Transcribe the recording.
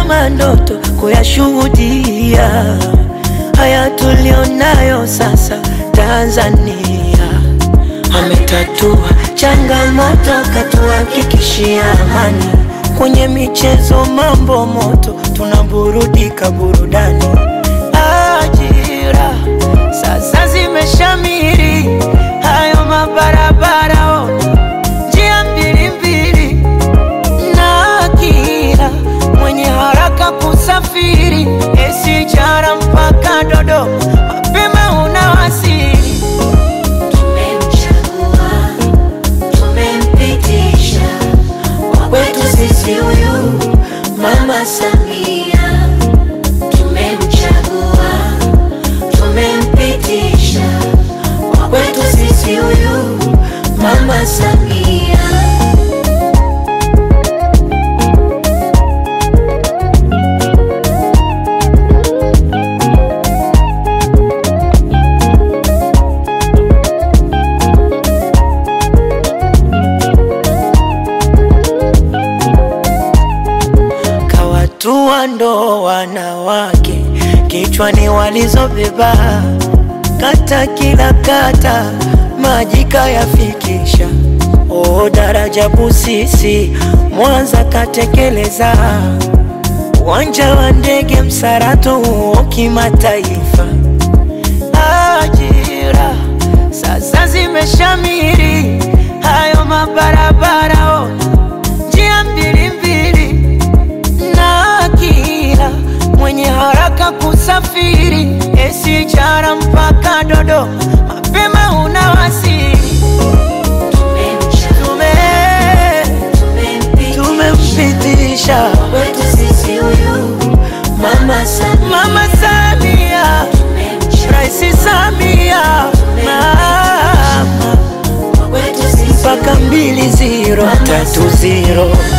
kama ndoto kuyashuhudia haya tulionayo sasa Tanzania. Ametatua changamoto, katuhakikishia amani. Kwenye michezo mambo moto, tunaburudika burudani. Ajira sasa zimeshamiri, hayo mabarabara ona, njia mbili mbili, na kila mwenye haraka kusafiri, SGR mpaka Dodoma, mapema unawasili. Tumemchagua, tumempitisha kwa kwetu sisi huyu Mama Samia. Tumemchagua, tumempitisha kwa kwetu sisi huyu Mama Samia. kawatua ndo wanawake kichwani walizobeba, kata kila kata maji kayafikisha. O daraja Busisi Mwanza katekeleza, uwanja wa ndege Msarato huo kimataifa. Ajira sasa zimeshamiri, hayo mabarabara ona, njia mbili mbili na kila mwenye haraka kusafiri SGR mpaka Dodoma, mapema unawasili. Tume Tumemchagua, tumempitisha kwetu sisi huyu Mama Samia. Mama Samia, Rais Samia, mama Kwetu sisi mpaka mbili ziro tatu ziro